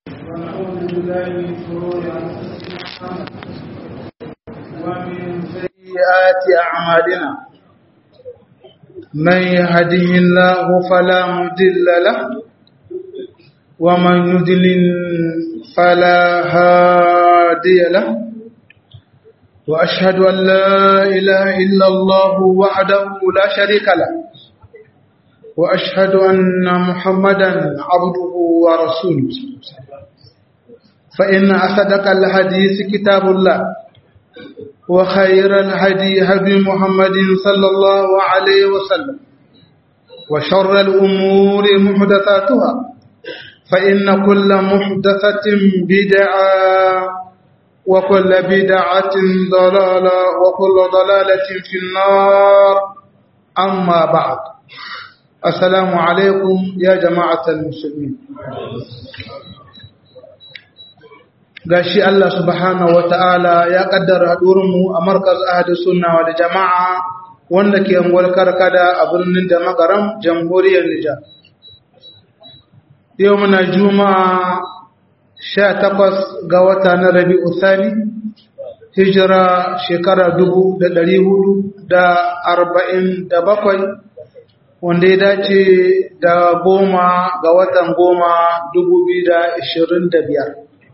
ونعوذ بالله من شرور أنفسنا ومن سيئات أعمالنا من يهده الله فلا مضل له ومن يضلل فلا هادي له وأشهد أن لا إله إلا الله وحده لا شريك له وأشهد أن محمدا عبده ورسوله فإن أصدق الحديث كتاب الله وخير الهدي هدي محمد صلى الله عليه وسلم وشر الأمور محدثاتها فإن كل محدثة بدعة وكل بدعة ضلالة وكل ضلالة في النار أما بعد السلام عليكم يا جماعة المسلمين gashi Allah subhanahu wata'ala ya kaddara mu a markaz ahli sunna wal jama'a wanda ke angwar karkada a birnin da makaram jamhuriyar Nijar yau muna juma'a 18 ga wata na Rabi'u Thani hijira shekara 1447 wanda ya dace da goma ga watan goma 2025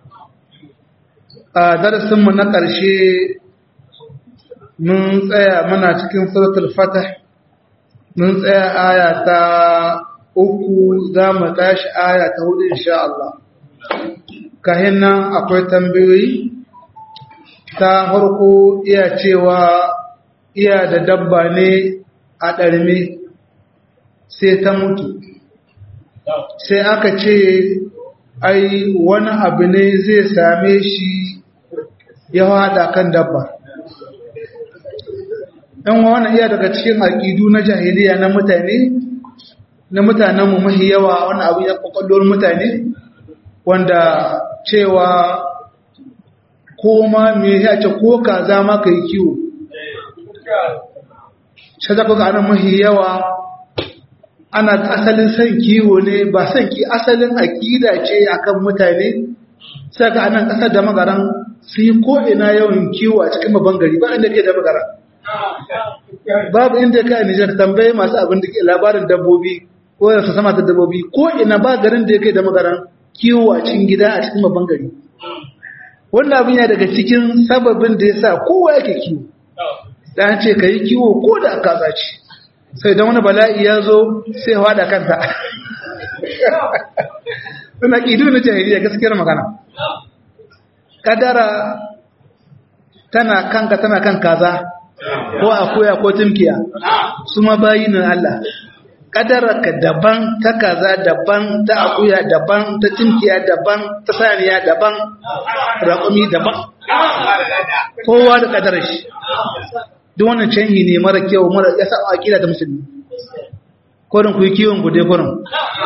a darasinmu na ƙarshe mun tsaya muna cikin suratul fatah mun tsaya aya ta uku za mu tashi aya ta hudu insha Allah kahin nan akwai tambayoyi ta farko iya cewa iya da dabba ne a ɗarme sai ta mutu sai aka ce ai wani abu ne zai same shi ya haɗa kan dabba ɗan wani iya daga cikin aƙidu na jahiliya na mutane na mutanenmu mahi yawa wani abu ya ƙwaƙwallon mutane wanda cewa ko ma me ya ce ko kaza ma ka yi kiwo shi za ku ga anan mahi yawa ana asalin son kiwo ne ba son ki asalin aƙida ce akan mutane sai ga anan ƙasar da magaran su yi ko'ina yawan kiwo a cikin babban gari ba inda ke da magaran babu inda ka yi nijar tambaye masu abin da ke labarin dabbobi ko da su sama ta dabbobi ko'ina ba garin da ya kai da magaran kiwo a cikin gida a cikin babban gari wannan abin ya daga cikin sababin da ya sa kowa yake kiwo da an ce ka yi kiwo ko da aka zaci sai don wani bala'i ya zo sai haɗa kanta suna ƙidu na jahiliya gaskiyar magana kadara tana kanka tana kan kaza ko akuya ko tumkiya su ma bayi na Allah kadara ka daban ta kaza daban ta akuya daban ta tumkiya daban ta saniya daban raƙumi daban kowa da kadarar shi duk wannan canji ne mara kyau mara ya sa akida ta musulmi korin ku yi kiwon gude korin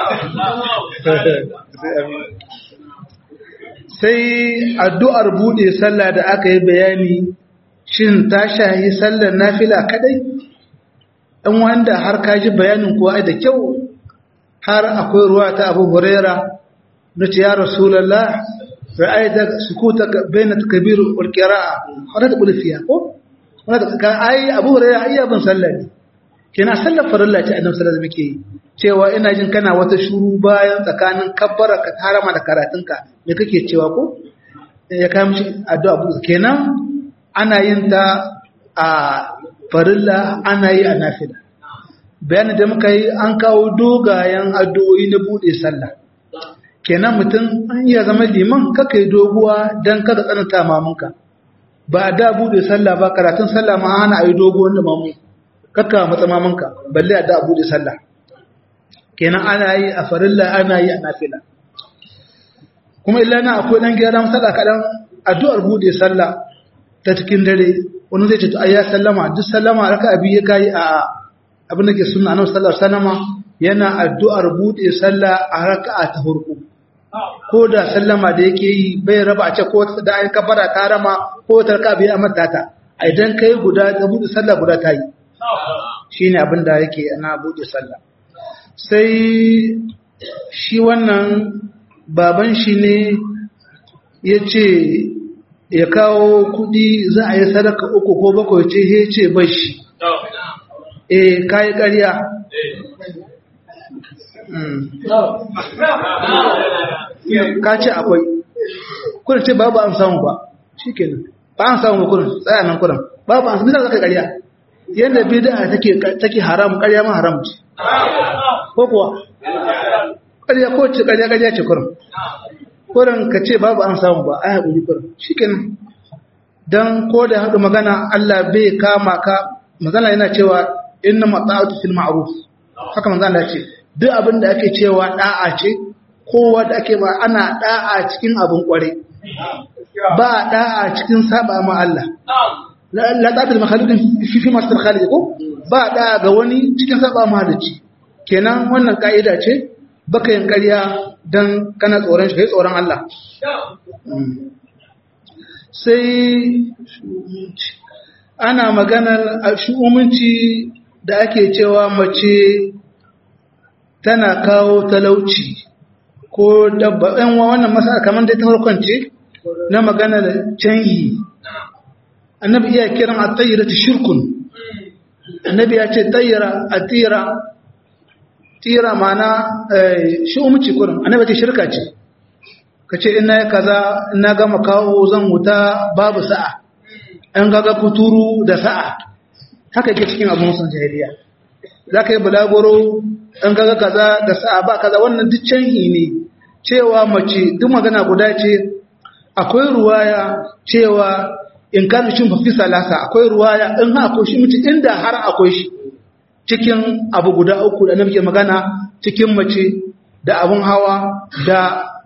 sai addu'ar bude sallah da aka yi bayani shin ta shahi sallar nafila kadai ɗan wanda har ka ji bayanin kuwa da kyau har akwai ruwa ta abu huraira na ce ya rasulallah ra'aita sukuta bainat kabir wal qira'a har da bulfiya ko wanda ka ai abu huraira ai abin sallah ne kina sallar farilla ce annabi sallallahu alaihi wasallam ke cewa ina jin kana wata shuru bayan tsakanin kabbara ka harama da karatunka me kake cewa ko ya kai mishi addu'a bu kenan ana yin ta a farilla ana yi a nafila bayanin da muka yi an kawo dogayen addu'o'i na bude sallah kenan mutum an iya zama liman kaka yi doguwa don kada tsananta mamunka ba da bude sallah ba karatun sallah ma hana a yi doguwan da mamu kaka matsa mamunka balle a da bude sallah kenan ana yi a farilla ana yi a nafila kuma illa na akwai dan gyaran sallah kadan addu'ar bude sallah ta cikin dare wani zai ce to ayya sallama duk sallama raka abi ya kai a abin da ke sunna annabi sallallahu alaihi wasallama yana addu'ar bude sallah a raka'a ta farko ko da sallama da yake yi bai raba a ce ko da ai kabara ta rama ko ta raka bi amma ta idan kai guda ta bude sallah guda ta yi shine abin da yake ana bude sallah sai shi wannan baban shi ne ya ce ya kawo kudi za a yi sadaka uku ko bakwai ce ya ce bai shi eh kayi ƙarya ka ce akwai kuna ce babu an samu ba shi kenan ba an samu ba kuna tsaya nan kuna babu an samu zaka ƙarya yadda bid'a take take haram ƙarya ma haram ce ko kuwa ƙarya ko ce ƙarya ƙarya ce kurin kurin ka ce babu an samu ba ai haƙuri kurin shikenan dan ko da haɗu magana Allah bai kama ka magana yana cewa inna mata'atu fil ma'ruf haka manzo Allah ce duk abin da ake cewa da'a ce kowa da ake ba ana da'a cikin abin kware ba da'a cikin saba ma Allah la ta'ata da makhaludin fi fi masu khalid ko ba da ga wani cikin saba mahalici kenan wannan ka'ida ce baka yin ƙarya dan kana tsoron shi kai tsoron Allah sai ana maganar shu'umunci da ake cewa mace tana kawo talauci ko dabba ɗan wannan masa kamar dai ta farkon ce na maganar canyi annabi iya kiran at-tayyira shirkun annabi ya ce tayyira at-tira tira mana shi umci kurin annabi ce shirka ce kace ina ya kaza ina gama kawo zan wuta babu sa'a an gaga kuturu da sa'a haka yake cikin abun sun jahiliya zaka yi bulagoro an gaga kaza da sa'a ba kaza wannan duk canhi ne cewa mace duk magana guda ce akwai ruwaya cewa in kana cin fafi salasa akwai ruwaya in ha akwai shi mutu inda har akwai shi cikin abu guda uku da nake magana cikin mace da abun hawa da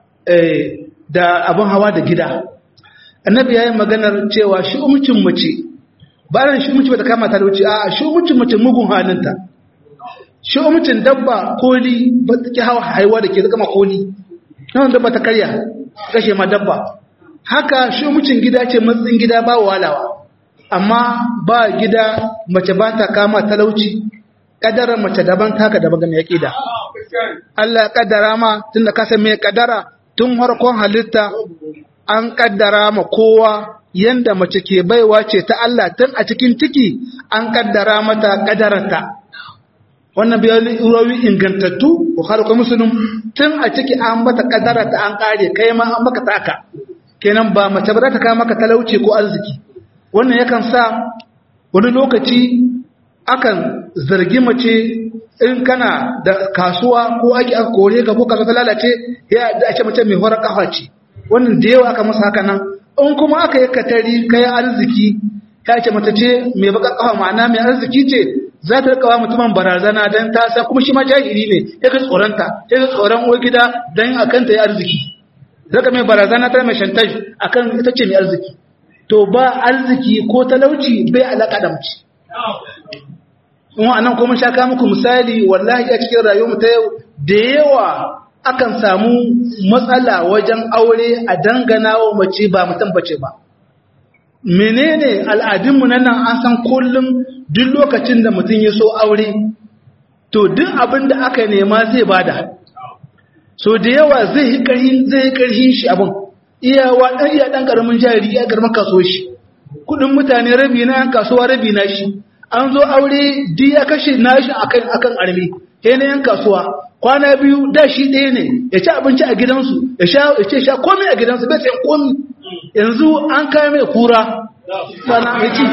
da abun hawa da gida annabi yayin maganar cewa shi umcin mace ba ran shi umci bata kama ta da wuce a shi umcin mace mugun halinta shi umcin dabba koli ba take hawa haiwa da ke kama koli nan dabba ta karya kashe ma dabba haka shi mucin gida ce matsin gida ba walawa amma ba gida mace ba ta kama talauci kadarar mace daban taka daban ga mai da Allah kaddara ma tun da kasa mai kaddara tun harkon halitta an kaddara ma kowa yanda mace ke baiwa ce ta Allah tun a cikin ciki an kaddara mata kaddararta wannan bayan rawi ingantattu bukhari ko muslim tun a ciki an mata kaddararta an kare kai ma an maka taka kenan ba mace ba za ta kawo maka talauci ko arziki wannan yakan sa wani lokaci akan zargi mace in kana da kasuwa ko ake aka kore ka ko kasuwa ta lalace ya da ake mace mai horar kafa ce wannan da yawa aka masa haka nan in kuma aka yi katari kai arziki ta ce mace ce mai baka kafa ma'ana mai arziki ce za ta rikawa mutumin barazana don ta san kuma shi ma jahili ne ya ga tsoronta ya ga tsoron uwar gida don a kanta ya arziki zaka mai barazana ta mai shantaj akan ita ce mai arziki to ba arziki ko talauci bai alaka da mace kuma anan kuma shaka muku misali wallahi a cikin rayuwar ta yau da yawa akan samu matsala wajen aure a dangana wa mace ba mutum bace ba menene al'adunmu na nan an san kullum duk lokacin da mutum ya so aure to duk abin da aka nema zai bada so da yawa zai yi ƙarhin zai yi ƙarhin shi abin iyawa ɗan iya ɗan ƙaramin jari ya ƙaramin kaso shi kuɗin mutane rabi na yan kasuwa rabi na shi an zo aure di ya kashe nashi akan akan arme sai na yan kasuwa kwana biyu da shi ɗaya ne ya ci abinci a gidansu ya sha ya ce sha komai a gidansu bai sai komai yanzu an kai mai kura sana ya ci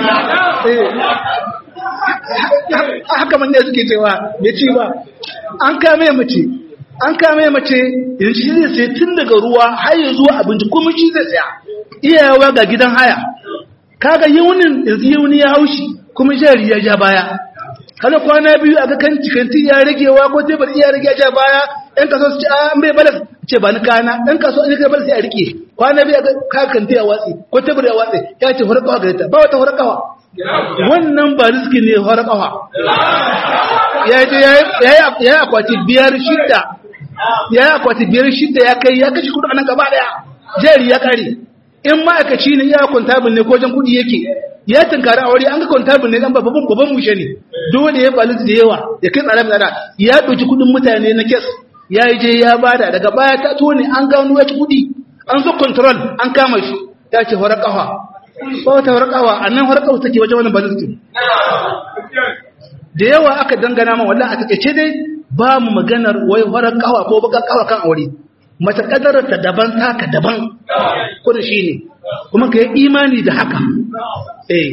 haka man ne suke cewa ya ci ba an kai mai mace an kame mace yanzu shi zai sai tun daga ruwa har ya zuwa abinci kuma shi zai tsaya iyawa ga gidan haya kaga yaunin yanzu yauni ya haushi kuma jari ya ja baya kada kwana biyu a ga kan cikanti ya ragewa ko tebur iya rage ya ja baya ɗan kaso su ce a an bai balas ce ba ni kana ɗan kaso in kai balas sai a rike kwana biyu a ga kakanti ya watsi ko tebur ya watsi ya ce horakawa gare ta ba wata horakawa wannan ba riski ne horakawa ya yi akwati biyar shidda ya yi akwati biyar shidda ya kai ya kashe kudu a nan gaba daya jari ya kare in ma'aikaci ne ya kwantabin ne ko jan kudi yake ya tunkari aure an ga kwantabin ne dan babban babban mushe ne dole ya balu da yawa ya kai tsare tsare ya ɗauki kudin mutane na kes ya yi je ya bada daga baya ta tone an gano ya kudi an zo control an kama shi ya ce horar kafa ba wata horar kafa a nan horar kafa take wajen wani balistin da yawa aka dangana ma wallahi a takaice dai ba mu maganar wai horar kafa ko baka kafa kan aure mace kadarar ta daban taka daban kuma shine kuma ka yi imani da haka eh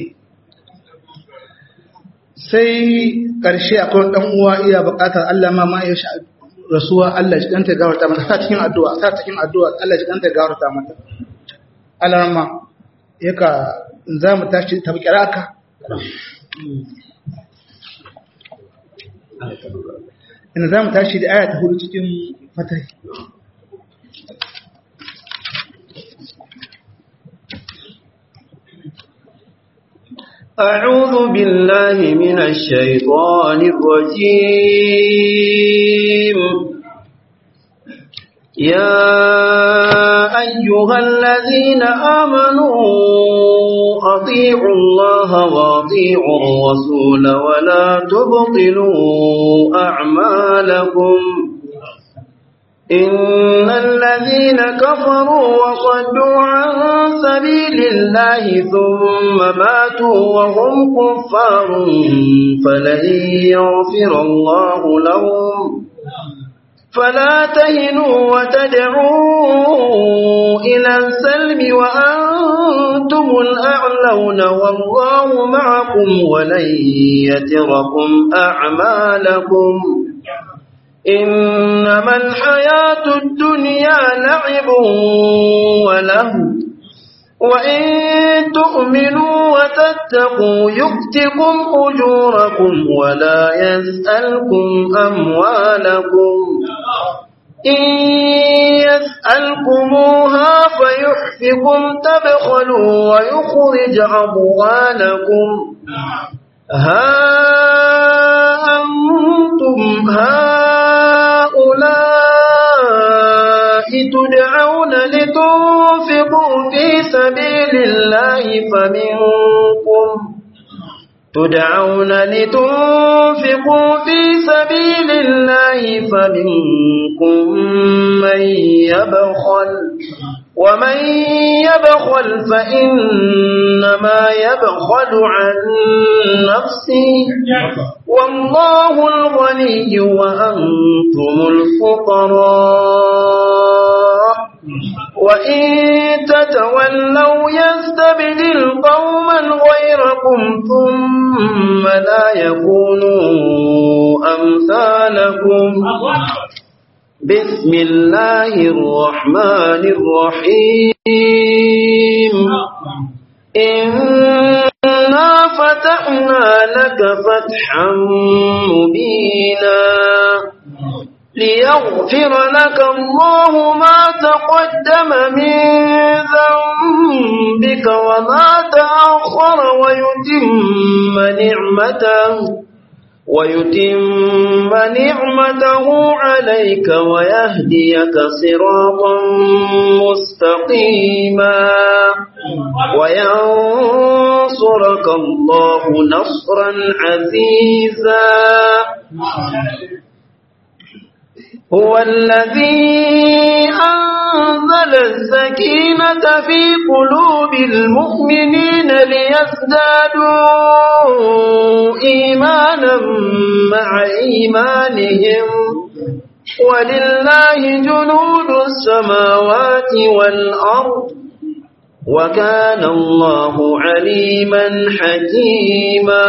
sai ƙarshe akwai ɗan uwa iya buƙatar Allah ma ma ya sha rasuwa Allah ji ɗanta gawarta mata ta cikin addu'a ta cikin addu'a Allah ji ɗanta gawarta mata Allah ma yaka za mu tashi ta bukira ka ina za mu tashi da aya ta hudu cikin fatai أعوذ بالله من الشيطان الرجيم يا أيها الذين آمنوا أطيعوا الله وأطيعوا الرسول ولا تبطلوا أعمالكم إن الذين كفروا وصدوا عن سبيل الله ثم ماتوا وهم كفار فلن يغفر الله لهم فلا تهنوا وتدعوا إلى السلم وأنتم الأعلون والله معكم ولن يتركم أعمالكم إنما الحياة الدنيا لعب وله وإن تؤمنوا وتتقوا يؤتكم أجوركم ولا يسألكم أموالكم إن يسألكموها فيحفكم تبخلوا ويخرج أموالكم ها أنتم هؤلاء تدعون لتنفقوا في سبيل الله فمنكم تدعون لتنفقوا في سبيل الله فمنكم من يبخل ومن يبخل فإنما يبخل عن نفسه والله الغني وأنتم الفقراء وإن تتولوا يستبدل قوما غيركم ثم لا يكونوا أمثالكم بسم الله الرحمن الرحيم إنا فتحنا لك فتحا مبينا ليغفر لك الله ما تقدم من ذنبك وما تأخر ويتم نعمته ويتم نعمته عليك ويهديك صراطا مستقيما وينصرك الله نصرا عزيزا هو الذي أنزل السكينة في قلوب المؤمنين ليزدادوا إيمانا مع إيمانهم ولله جنود السماوات والأرض وكان الله عليما حكيما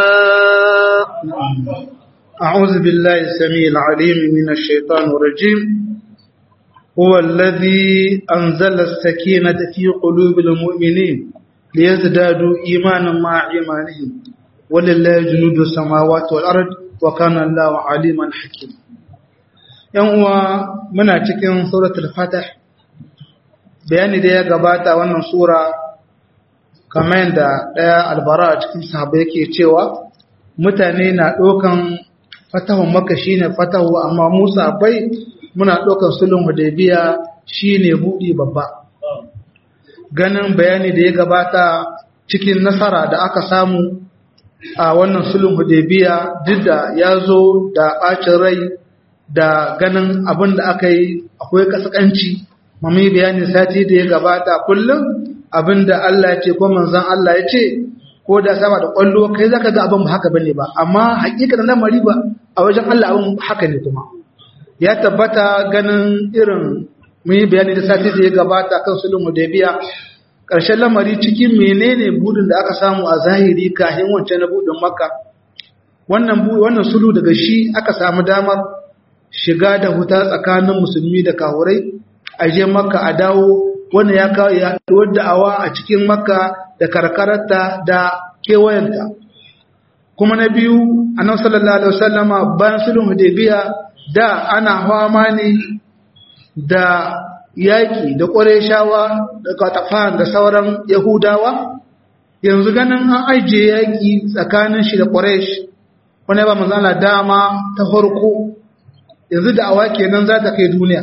أعوذ بالله السميع العليم من الشيطان الرجيم هو الذي أنزل السكينة في قلوب المؤمنين ليزدادوا إيمانا مع إيمانهم ولله جنود السماوات والأرض وكان الله عليما حكيما ‘Yan uwa muna cikin suratul Fatah, bayani da ya gabata wannan Sura, kamar da ɗaya albara a cikin sahabai yake cewa, mutane na ɗaukan fatahun maka shi ne fatahu amma musa bai muna ɗaukan sulhun hudaybiya shi ne buɗi babba ganin bayani da ya gabata cikin nasara da aka samu a wannan sulhun hudaybiya duk da ya zo da ɓacin rai da ganin abin da aka yi akwai kaskanci mami bayani sati da ya gabata kullum abin da Allah ya ce ko manzon Allah ya ce ko da sama da kwallo kai zaka ga abin ba haka bane ba amma hakikanin lamari ba a wajen Allah abin haka ne kuma ya tabbata ganin irin mun yi bayani da sati da ya gabata kan sulhun hudaybiya ƙarshen lamari cikin menene budin da aka samu a zahiri kafin wancan na budin makka wannan wannan sulhu daga shi aka samu damar shiga da huta tsakanin musulmi da kahurai a je makka a dawo wannan ya kawo yaduwar da'awa a cikin makka da karkararta da kewayenta kuma na biyu annabi sallallahu alaihi wasallama bayan sulhun hudaybiya da ana fama ne da yaƙi da ƙwareshawa da katafan da sauran yahudawa yanzu ganin an ajiye yaƙi tsakanin shi da ƙwaresh wani ba manzana dama ta farko yanzu da awa kenan za ta kai duniya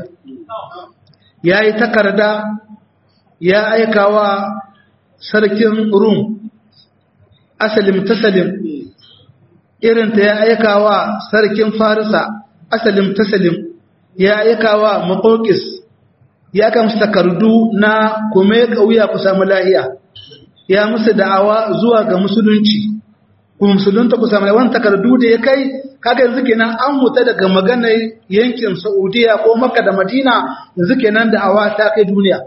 ya yi takarda ya aikawa sarkin rum asalim tasalim irinta ya aikawa sarkin farisa asalim tasalim ya aikawa makokis ya kan takardu na kuma kauya ku samu lahiya ya musu da'awa zuwa ga musulunci ku musulunta ku samu wani takardu da ya kai kaga yanzu kenan an huta daga maganar yankin Saudiya ko Makka da Madina yanzu kenan da'awa ta kai duniya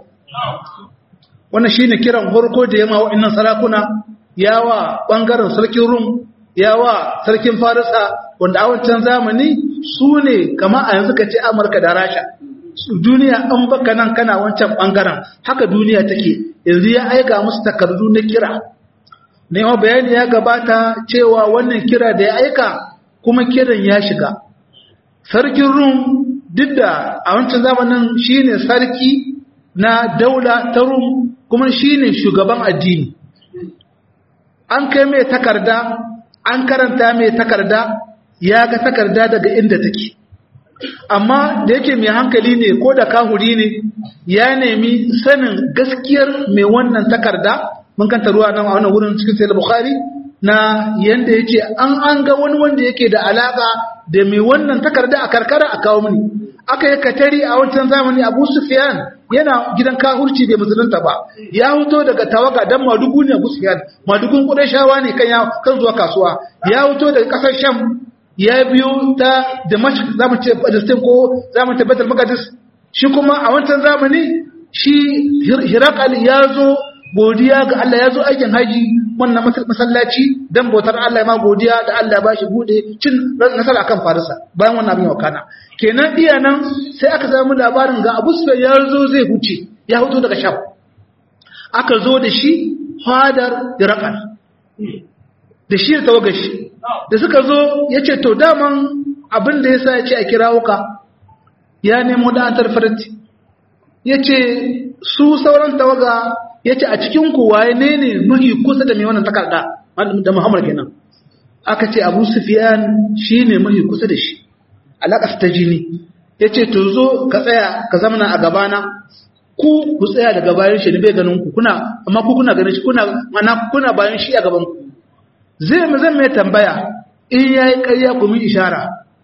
wannan shine kiran farko da yamma wa'annan sarakuna yawa bangaren sarkin Rum yawa sarkin Farisa wanda a wancan zamani su ne kama a yanzu ka ce Amurka da Rasha duniya an baka nan kana wancan bangaren haka duniya take yanzu ya aika musu takardu na kira nema bayani ya gabata cewa wannan kira da ya aika kuma kiran ya shiga sarkin rum duk da a wancan zamanin shine sarki na daula ta rum kuma shine shugaban addini an kai mai takarda an karanta mai takarda ya ga takarda daga inda take amma da yake mai hankali ne ko da kahuri ne ya nemi sanin gaskiyar mai wannan takarda mun kanta ruwa nan a wannan wurin cikin sayar bukhari na yanda yake an an ga wani wanda yake da alaka da mai wannan takarda a karkara a kawo mini aka yi katari a wancan zamani abu sufyan yana gidan kahurci bai musulunta ba ya huto daga tawaga dan madugu ne abu sufyan madugun kudashawa ne kan kan zuwa kasuwa ya huto daga kasar sham ya biyo ta Damascus zamu ce Palestine ko zamu ce Baitul Maqdis shi kuma a wancan zamani shi Hirakal ya zo godiya ga Allah ya zo aikin haji wannan masallaci dan bautar Allah ma godiya da Allah ba shi bude cin nasara kan Farisa bayan wannan abin wakana kenan iya nan sai aka samu labarin ga Abu Sufyan ya zo zai huce ya huto daga Sham aka zo da shi fadar Hirakal da shi da tawagashi da suka zo ya ce to daman abin da ya sa ya ce a kira wuka ya nemo da antar farti ya ce su sauran tawaga ya ce a cikin waye ne ne mahi kusa da mai wannan takarda da muhammad kenan aka ce abu sufiyan shi ne mahi kusa da shi alaƙas ta jini ya ce to zo ka tsaya ka zamana a gabana ku ku tsaya daga bayan shi ne bai ganin ku kuna amma ku kuna ganin shi kuna mana kuna bayan shi a gaban ku zai mu zan mai tambaya in ya yi ƙarya ku min ishara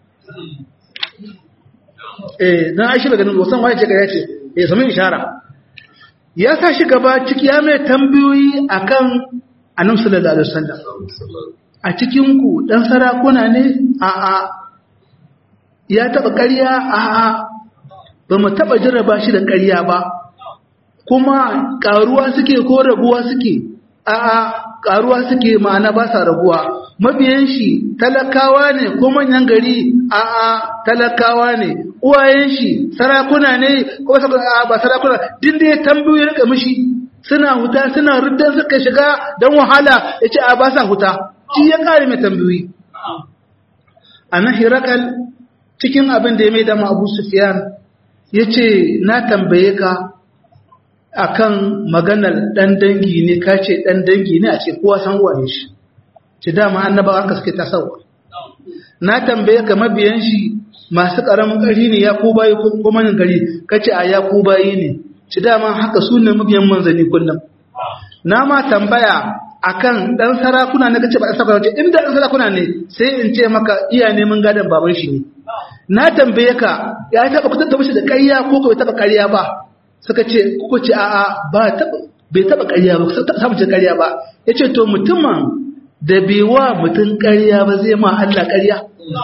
eh don aishi daga nan wasan waye ce ƙarya ce ya sami ishara ya sa shi gaba ciki ya mai tambayoyi akan annabi sallallahu alaihi wasallam a cikin ku dan sarakuna ne a a ya taba ƙarya a a ba mu taba jarraba shi da ƙarya ba kuma ƙaruwa suke ko rabuwa suke a a karuwa suke ma'ana ba sa raguwa mabiyan shi talakawa ne ko manyan gari a a talakawa ne uwayen shi sarakuna ne ko a ba sarakuna din da ya tambayoyi rika mishi suna huta suna ruddan suka shiga don wahala ya ce a ba sa huta shi ya kare mai tambayoyi a nan hirakal cikin abin da ya mai dama abu sufiyan ya ce na tambaye ka akan maganar dan dangi ne ka ce dan dangi ne a ce kowa san wane shi ce dama annabawa haka suke tasawa na tambaye ka mabiyan shi masu karamin ƙarfi ne ya ku bayi ko manin gari ka ce a ya ku bayi ne ce dama haka su ne mabiyan manzanni kullum na ma tambaya akan dan sarakuna ne kace ba dan sarakuna ce inda dan sarakuna ne sai in ce maka iya neman gadan baban shi ne na tambaye ka ya taba ku tattaba shi da ƙarya ko ko bai taba ƙarya ba suka ce kuka ce a'a ba taba bai taba ƙarya ba ta samu ce ƙarya ba yace to mutumin da bai wa mutum ƙarya ba zai ma Allah ƙarya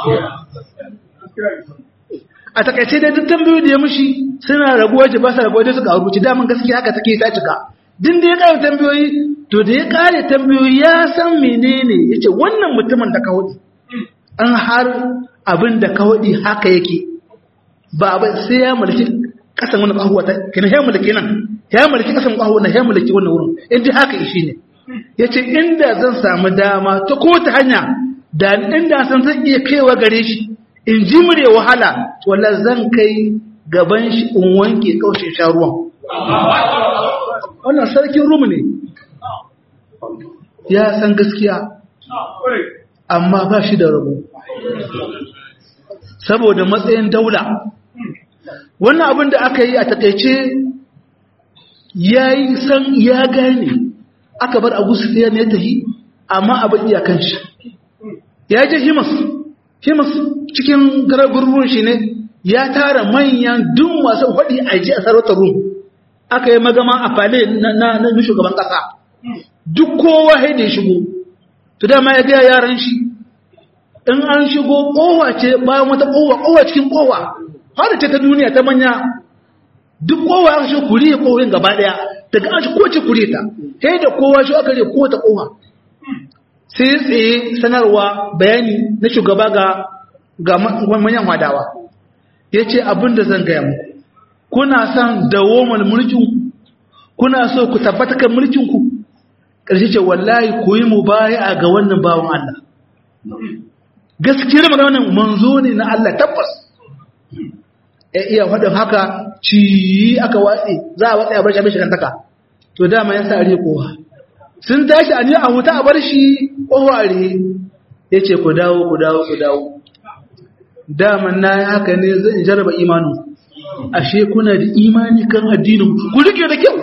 a takaice dai duk tambayoyi da ya mushi suna raguwa ce ba sa raguwa dai suka rubuci daman gaskiya haka take ta cika din da ya kare tambayoyi to da ya kare tambayoyi ya san menene yace wannan mutumin da ka hudi an har abin da ka hudi haka yake ba ba sai ya mulki kasan wannan kahuwa ta kina ya mulki nan ya mulki kasan kahuwa na ya mulki wannan wurin in dai haka shi ne yace inda zan samu dama ta ko ta hanya da inda san zan iya kaiwa gare shi in ji mure wahala wala zan kai gaban shi in wanke kaushe sha ruwan wannan sarkin rum ne ya san gaskiya amma ba shi da rabo saboda matsayin daula wannan abin da aka yi a takaice ya yi san ya gane aka bar abu su ya ne tafi amma abin iyakan shi ya je himas himas cikin garagurrun shi ne ya tara manyan duk masu faɗi a ji a sarautar rum aka yi magama a fale na shugaban ƙasa duk kowa haida ya shigo to dama ya gaya yaran shi in an shigo kowa ce bayan wata kowa kowa cikin kowa har ce ta duniya ta manya duk kowa aka shigo kuriye kowin gaba daya daga an shi kowace kuriye ta sai da kowa shi aka rike kowace kowa sai tsaye sanarwa bayani na shugaba ga ga manyan wadawa ya ce abin da zan gaya muku kuna son dawomar mulkinku kuna so ku tabbata kan mulkinku ƙarshe ce wallahi ku yi mu baya ga wannan bawan Allah gaskiyar magana wannan manzo ne na Allah tabbas ya iya faɗin haka ci aka watsi za a watsi a bar shi abin shigantaka to dama ya sa a kowa sun tashi a ne a huta a bar shi ƙoware ya ce ku dawo ku dawo ku dawo daman na yi haka ne zan jarraba imanin ashe kuna da imani kan addinin ku rike da kyau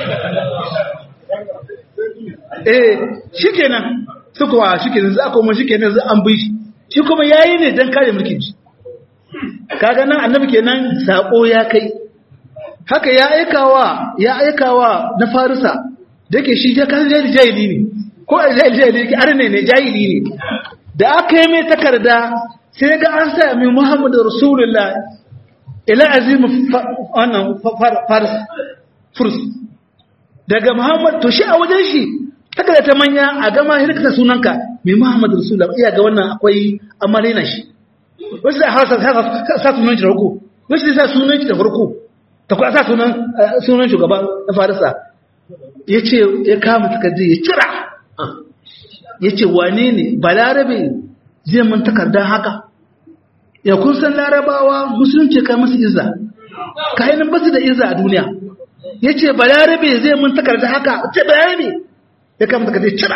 eh shikenan su kuwa shikenan za kuma shikenan za an bi shi shi kuma yayi ne dan kare mulkin shi kaga nan annabi kenan sako ya kai haka ya aikawa ya aikawa na farisa dake shi ya kan jahili ne ko jahili ne arne ne jahili ne da aka yi mai takarda sai ga an sa mai Muhammadu Rasulullah ila azim wannan fars furs daga Muhammad to shi a wajen shi takarda ta manya a gama hirkata sunanka mai Muhammadu Rasulullah iya ga wannan akwai amalina shi wasu da hausa sa sunan shi da farko wasu da sa sunan shi da farko ta kuwa sa sunan sunan shugaban na farisa ya ce ya kama takardu ya cira ya ce wane ne balarabe zai mun takardar haka ya kun san larabawa musulunci kai masu izza kayanin basu da izza a duniya ya ce balarabe zai mun takardar haka ce balarabe ya kama takardar cira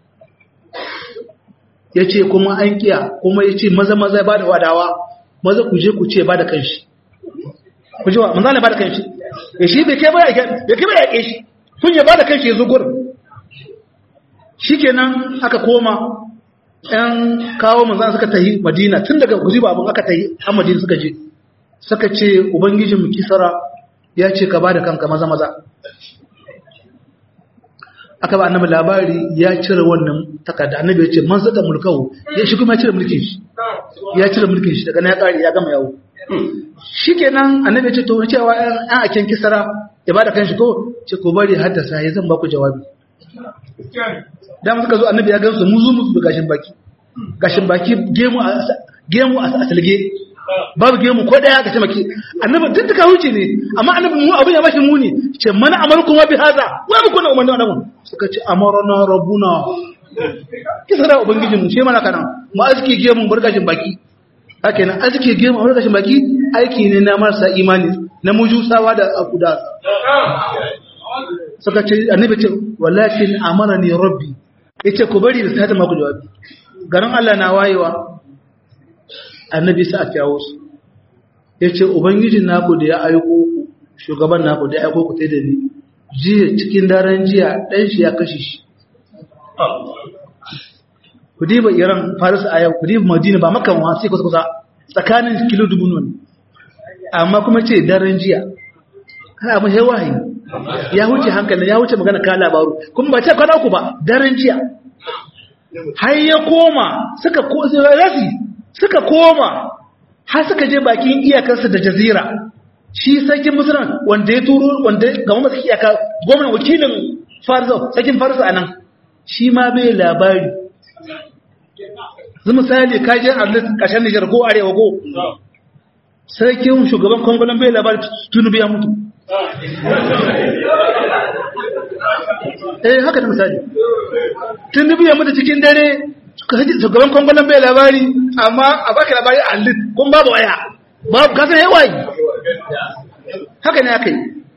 ya ce kuma an kiya kuma ya ce maza maza ba da wadawa maza ku je ku ce ba da kanshi ku ji wa manzana ba da kanshi ya shi bai kai ba ya kai ba ya ke shi kun ya ba da kanshi ya zo gurin shi kenan aka koma ‘yan kawo manzan suka tahi madina tun daga guzi abin aka tahi a madina suka je suka ce ubangijin mu kisara ya ce ka ba da kanka maza maza aka ba annabi labari ya cire wannan takarda annabi ya ce man zata mulkahu ya shi kuma ya cire mulkin shi ya cire mulkin shi daga na ya kare ya gama yawo shikenan annabi ya ce to cewa an aken kisara ya bada kanshi ko ce ko bari haddasa ya zan ba ku jawabi da suka zo annabi ya gansu muzu muzu da gashin baki gashin baki gemu a gemu a asalge babu gemu ko daya gashin baki annabi duk duka huce ne amma annabi mu abin ya bashi muni ce mana amalkum wa bi hada wa mu kuna umarni annabi suka ce amarna rabbuna kisa da ubangijin mu ce mana kana mu aski gemu bar gashin baki haka nan aski gemu bar gashin baki aiki ne na marasa imani na mujusawa da akuda suka ce annabi ce walakin amarani rabbi yace ku bari da sata maku jawabi garin Allah na wayewa annabi sa a kyawo su yace ubangijin naku da ya aiko ku shugaban naku da ya aiko ku tai da ni jiya cikin daren jiya dan shi ya kashe shi ku diba iran faris a yau ku diba madina ba makan wa sai kusa kusa tsakanin kilo dubu ne amma kuma ce daren jiya kana abin sai wahayi ya wuce hankali ya wuce magana ka labaru kuma ba ce kwana uku ba daren jiya har ya koma suka ko rasi suka koma har suka je bakin iyakarsa da jazira shi sarkin musulman wanda ya turo wanda ga masu iyaka gwamnan wakilin farzo sarkin farzo anan shi ma bai labari zai misali kajin arlit kashen nijar ko arewa ko sarkin shugaban kongolan bai labari tunubu ya mutu eh haka da misali tunubu ya mutu cikin dare shugaban kongolan bai labari amma a baka labari a arlit kun babu waya babu kasan yawayi haka ne aka yi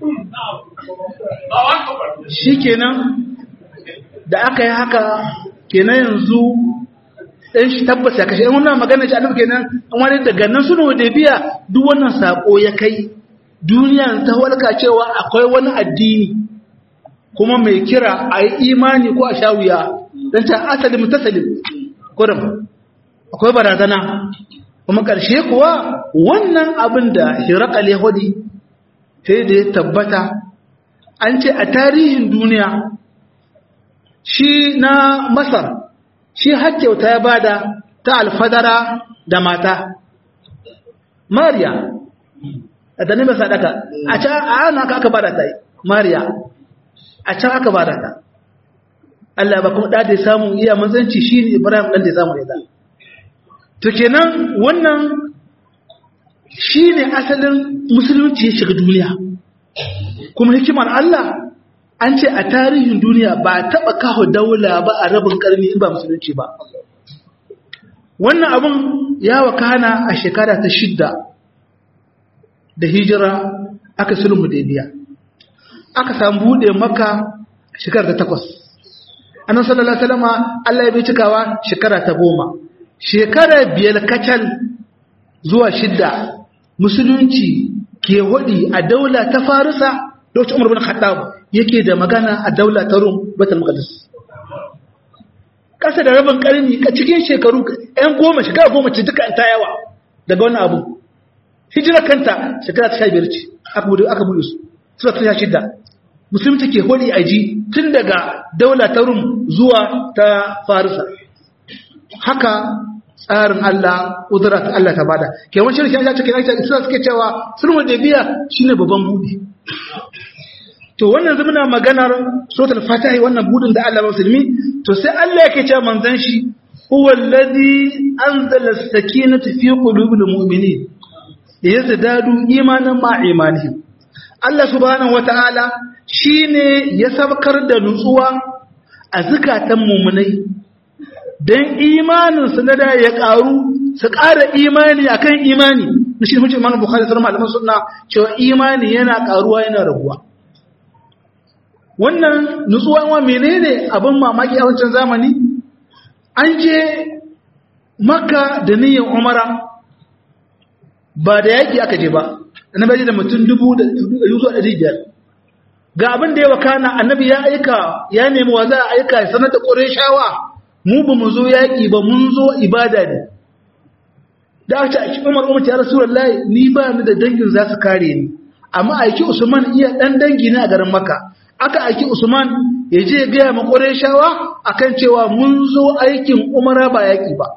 shi kenan da aka yi haka kenan yanzu ɗan shi tabbas ya kashe ɗan wannan magana shi annabi kenan an wani daga nan suna da biya duk wannan sako ya kai duniya ta walka cewa akwai wani addini kuma mai kira a yi imani ko a sha wuya don ta asali mutasalin kurum akwai barazana kuma ƙarshe kuwa wannan abin da hirakal yahudi sai da ya tabbata an ce a tarihin duniya shi na masar shi kyauta ya bada ta alfadara da mata mariya a ta nemi sadaka a can a ana aka bada ta mariya a can aka bada ta Allah ba kuma ɗada ya samu iya manzanci shi ne ibrahim ɗan da ya samu ya da to kenan wannan shi ne asalin musulunci ya shiga duniya kuma hikimar Allah an ce a tarihin duniya ba taɓa kawo daula ba a rabin ƙarni in ba musulunci ba wannan abin ya wakana a shekara ta shidda da hijira aka sulhu da biya aka samu buɗe maka shekara ta takwas annan sallallahu alaihi wasallama Allah ya bai cikawa shekara ta goma shekara biyar kacal zuwa shidda musulunci ke hudi a daula ta farisa lokacin umar bin khattab yake da magana a daula ta rum batul maqdis kasa da rabin karni a cikin shekaru ɗan goma shekara goma ce duka ta yawa daga wannan abu hijira kanta shekara ta 15 ce aka bude aka bude su sura ta shidda musulunci ke hudi a ji tun daga daula ta rum zuwa ta farisa haka tsarin Allah ƙudura ta Allah ta bada ke wani shirin shi cikin aisha isra suke cewa sulhu da biya shine babban budi to wannan zumuna maganar suratul fatiha wannan budin da Allah musulmi to sai Allah yake cewa manzon shi huwa alladhi anzala as-sakinata fi qulubil mu'minin yazdadu imanan ma imanihim Allah subhanahu wataala shine ya sabkar da nutsuwa a zukatan mu'minai don imaninsu na da ya ƙaru su ƙara imani akan imani na shi hujjar imanin bukari sauran malaman suna cewa imani yana ƙaruwa yana raguwa wannan nutsuwa wa menene abin mamaki a wancan zamani an je makka da niyyar umara ba da yaƙi aka je ba annabi da mutum dubu da zuwa ɗari biyar ga abin da ya wakana annabi ya aika ya nemi wa za a aika ya sanar da ƙorai shawa mu ba mu zo yaƙi ba mun zo ibada ne da aka ce umar umar ya rasulullahi ni ba ni da dangin za su kare ni amma aiki usman iya dan dangi ne a garin makka aka aiki usman ya je gaya ma shawa akan cewa mun zo aikin umara ba yaƙi ba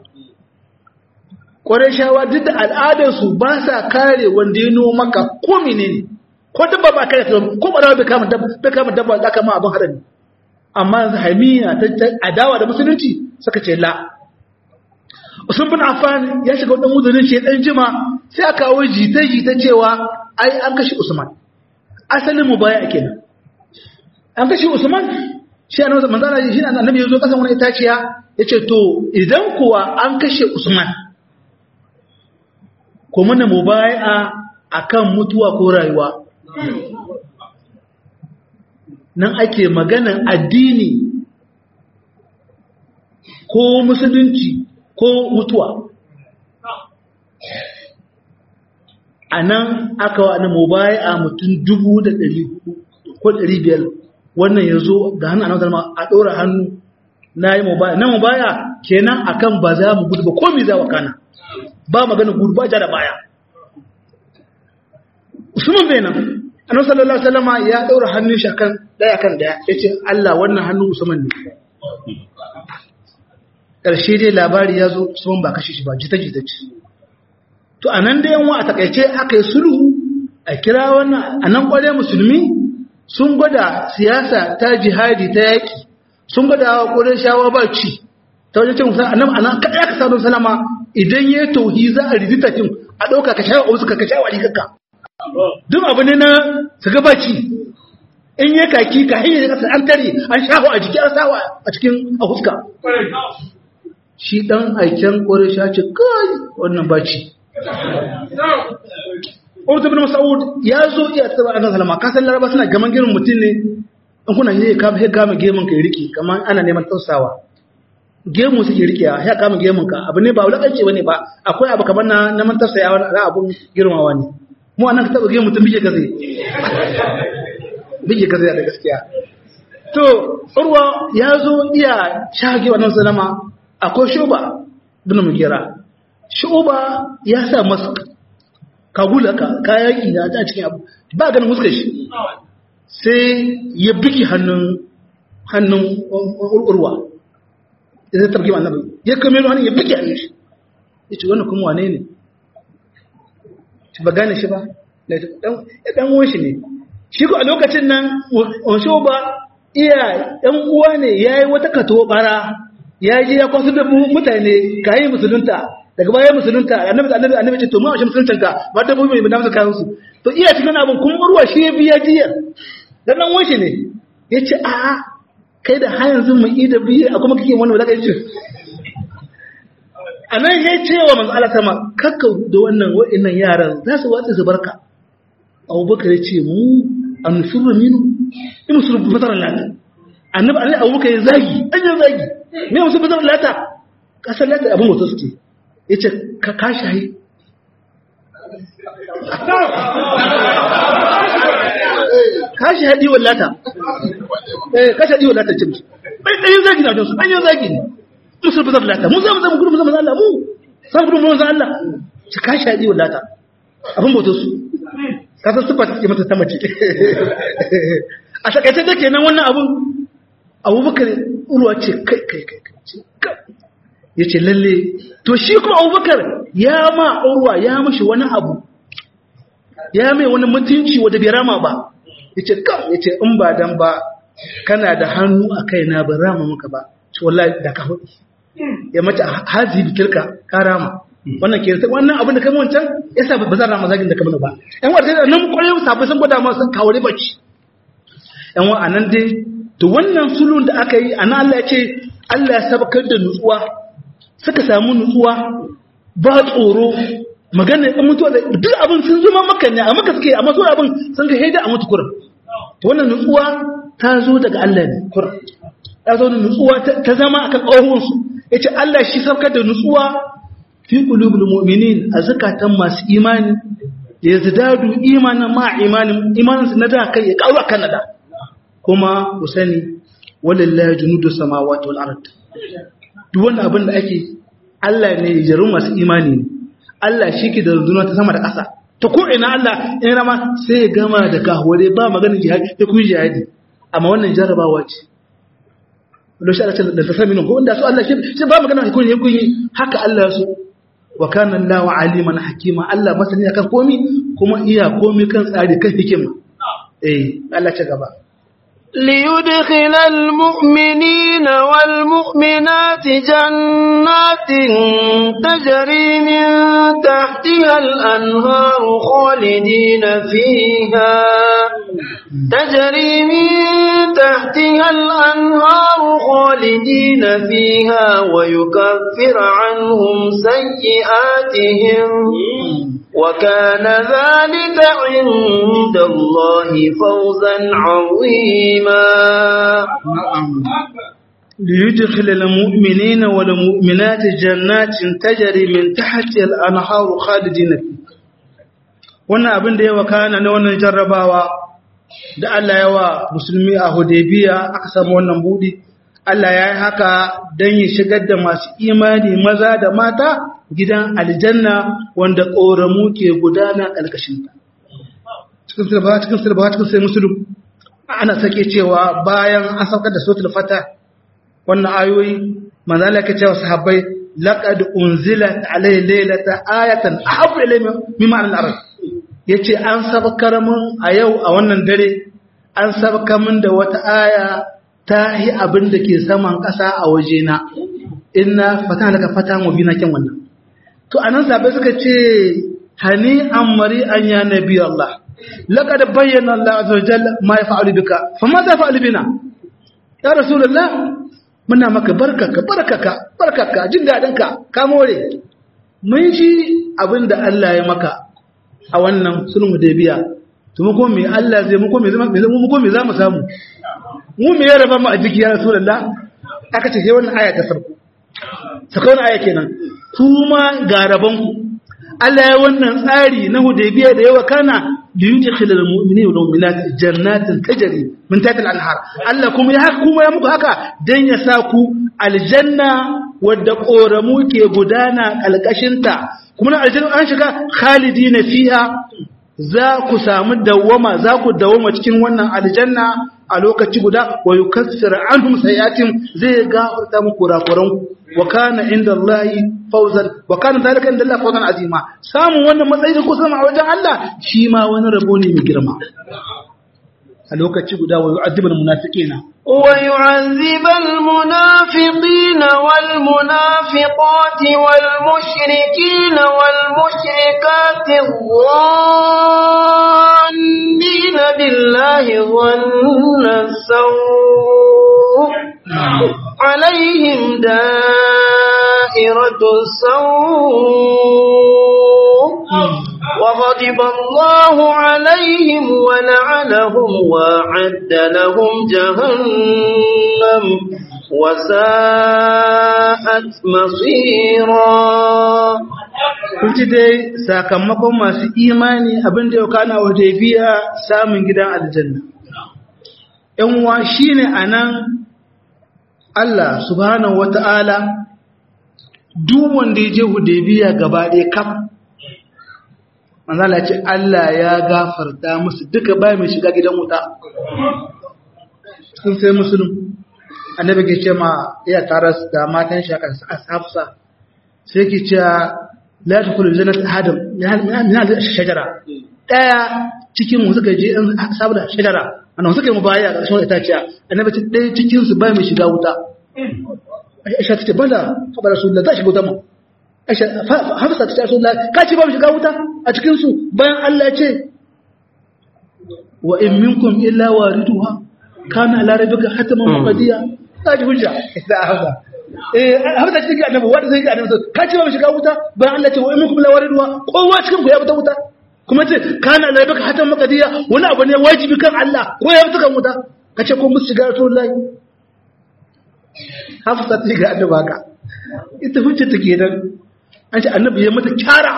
shawa duk da al'adarsu ba sa kare wanda ya noma maka ko menene ko dabba ba kare ko ba bai kama dabba bai kama dabba da kama abin harami amma yanzu hamiya ta adawa da musulunci suka ce la Usman bin Affan ya shiga wadan uzurin shi dan jima sai aka kawo jita jita cewa ai an kashe Usman asalin mu baya kenan an kashe Usman shi annabi manzo Allah shi annabi yazo kasan wani itaciya yace to idan kuwa an kashe Usman ko muna mubai'a akan mutuwa ko rayuwa nan ake maganan addini ko musulunci ko mutuwa a nan aka wa na mobaya a mutum dubu da ɗari ko ɗari biyar wannan ya zo ga hannu a nan a ɗora hannu na yi mubaya na mubaya kenan akan ba za mu gudu ba komi za wa kana ba magana gudu ba ja da baya usman bai nan annabi sallallahu alaihi wasallama ya daura hannun shi kan daya kan daya yace Allah wannan hannun usman ne karshe dai labari ya zo usman ba kashe shi ba jita jita ce to anan da yanwa a takaice aka yi sulhu a kira wannan anan kware musulmi sun gwada siyasa ta jihadi ta yaki sun gwada wa ƙurin shawa ba ci ta wajen cin annabi anan kada aka sa don salama idan ya tauhi za a ridita kin a ɗauka ka shawa wasu ka shawa rigarka duk abu ne na su ga baci in yi kaki ka hanyar kasa an tare an shafa a jiki an sawa a cikin a huska shi dan aiken ƙwarai sha ce kai wannan baci Urdu bin Mas'ud ya zo iya tsaba a salama ka san laraba suna gaman girin mutum ne in kuna yi kama sai kama gemun ka riki kamar ana neman tausawa gemu suke rikewa sai kama gemun ka abu ne ba wulakanci bane ba akwai abu kamar na neman tausayawa na abun girmawa ne mu anan ka taba gemu mutum bige gaze bige gaze da gaskiya to urwa ya zo iya shage wannan salama akwai shuba bin mugira shuba ya sa mask kagula ka kayaki na a cikin abu ba ganin muskar shi sai ya biki hannun hannun urwa da zai targi annabi ya kame hannun ya biki hannun shi ya ce wannan kuma wane ne shi ba gane shi ba ya dan uwan shi ne shi ko a lokacin nan wansho ba iya ɗan uwa ne ya yi wata kato bara ya je ya kwasu da mutane kayi musulunta daga baya musulunta annabi annabi annabi ce to mu ashe musuluntan ka ba da mu mai da kayan su to iya cikin abin kun urwa shi ya biya jiya dan nan wanshi ne yace a a kai da har yanzu mu yi da biye a kuma kike wannan wadaka yace anan ya ce wa manzo Allah sama kakka da wannan wa'annan yaran za su watsa su barka Abubakar ya ce mu an furru minu in musulun fatar lata annabi alai Abubakar ya zagi an ya zagi me musulun fatar lata kasar lata abin wasu suke ya ce ka kashayi kashi haɗi wallata eh kashi haɗi wallata ce musu bai ɗanyen zagi na wajensu ɗanyen zagi ne musul bazar lata mun zama zama gudu zama Allah mu san gudu mu zama Allah ci kashi haɗi wallata abin bautar su ka san sufa take mata ta mace a takaice take nan wannan abun abubakar urwa ce kai kai kai kai ya ce lalle to shi kuma abubakar ya ma urwa ya mashi wani abu ya mai wani mutunci wadda bai rama ba ya ce kam ya ce in ba dan ba kana da hannu a kai na ban rama maka ba ce wallahi da ka hudu ya mace hazi bikirka ka rama wannan ke wannan abin da kama wancan ya sa ba zan rama zagin da kama ba yan wata da nan kwarai sabai sun gwada ma sun kawo bacci yan wa anan dai to wannan sulun da aka yi anan Allah ya ce Allah ya sabakar da nutsuwa suka samu nutsuwa ba tsoro magana in mutuwa da duk abin sun zama maka ne a maka suke amma su abin sun ga haida a mutu kurin wannan nutsuwa ta zo daga Allah ne kurin ta zo da nutsuwa ta zama akan ƙahon su yace Allah shi saukar da nutsuwa fi qulubil mu'minin a zakatan masu imani ya yazdadu imanan ma imanin imanin su na da kai ya karu akan da kuma ku sani walillahi junudu samawati wal ard duk wannan abin da ake Allah ne ya jaru masu imani ne Allah shi ke da runduna ta sama da ƙasa ta ko ina Allah in rama sai ya gama da kahore ba maganin jihadi ya kuma jihadi amma wannan jarabawa ce lo shi Allah da ta sami nan ko inda su Allah shi ba magana hukun ya kunyi haka Allah ya so wa kana Allahu aliman hakima Allah masani akan komi kuma iya komi kan tsari kan hikima eh Allah ta gaba ليدخل المؤمنين والمؤمنات جنات تجري من تحتها الأنهار خالدين فيها تجري من تحتها الأنهار خالدين فيها ويكفر عنهم سيئاتهم وكان ذلك عند الله فوزا عظيما ليدخل المؤمنين والمؤمنات جنات تجري من تحت الأنهار خالدين فيها wannan abin da ya wakana na wannan jarrabawa da Allah ya wa musulmi a Hudaybiya aka samu wannan budi Allah ya yi haka don ya shigar da masu imani maza da mata gidan aljanna wanda ƙoramu ke gudana ƙarƙashinta. Cikin sirba, cikin sirba, cikin sai musulun, ana sake cewa bayan an saukar da sotul fata wannan ayoyi, manzala ke cewa sahabbai laƙad unzila alai lailata ayatan ahabu ilai mimma al-arab yace an sabakar mun a yau a wannan dare an sabaka mun da wata aya ta yi abin da ke saman ƙasa a wajena inna fata laka fata mu bina kyan wannan to anan sabai suka ce hani an mari an ya nabi Allah laqad bayyana Allah azza wa jalla ma yaf'alu bika fa ma za fa'alu bina ya rasulullah muna maka barkaka barkaka barkaka jin dadin ka ka more mun ji abin da Allah ya maka a wannan sulhu hudaybiya to mu ko me Allah zai mu ko me zama mu ko me za mu samu mu me ya raba mu a jiki ya rasulullah aka ce sai wannan aya ta farko saka wannan aya kenan kuma ga raban ku Allah ya wannan tsari na hudaybiya da yawa kana da yudkhil al mu'minina wal mu'minat jannatin tajri min tahtiha al anhar Allah kuma ya haka kuma ya muku haka dan ya sa ku aljanna wadda koramu ke gudana kalkashinta kuma na aljanna an shiga khalidina fiha za ku samu dawwama za ku dawwama cikin wannan aljanna a lokaci guda wa yukassir anhum sayatin zai gafarta muku kurakuran wa kana inda Allah fawzan wa kana zalika inda Allah fawzan azima samun wannan matsayi da ku sama a wajen Allah shi ma wani rabo ne mai girma a lokaci guda wa yu'adhibul munafiqina wa yu'adhibul munafiqina wal munafiqati wal mushrikina wal mushrikati dhannina billahi dhanna saw عليهم دائرة السوء وغضب الله عليهم ولعنهم وأعد لهم جهنم وساءت مصيرا kun ji dai sakamakon masu imani abin da yau kana wa biya samun gidan aljanna ‘yan wa shi ne a nan Allah subhanahu wata'ala duk wanda ya je Hudaybiya gaba ɗaya kaf manzala ce Allah ya gafarta musu duka bai mai shiga gidan wuta sun sai musulun annabi ke ce ma iya tare da matan shi aka hafsa sai ke ce la tadkhulu jannata adam min hadhihi shajara daya cikin mu suka je in saboda shajara annabi suka yi mu baya ga ƙarshen itaciya annabi ce ɗaya cikin su bai mai shiga wuta Aisha ta ce bala fa Rasulullah za shiga wuta mu Aisha Hafsa ta ce Rasulullah ka ce ba mu shiga wuta a cikin su bayan Allah ya ce wa in minkum illa wariduha kana ala rabbika hataman maqdiya ta ji hujja ita Hafsa eh Hafsa ta ce annabi wanda zai ga annabi ka ce ba mu shiga wuta bayan Allah ya ce wa in minkum illa wariduha kowa cikin ku ya fita wuta kuma ce kana ala rabbika hataman maqdiya wani abu ne wajibi kan Allah ko ya fita kan wuta kace ko musu shiga Rasulullahi hafsa ta ga annabi haka ita hujja take nan an ce annabi ya mata kyara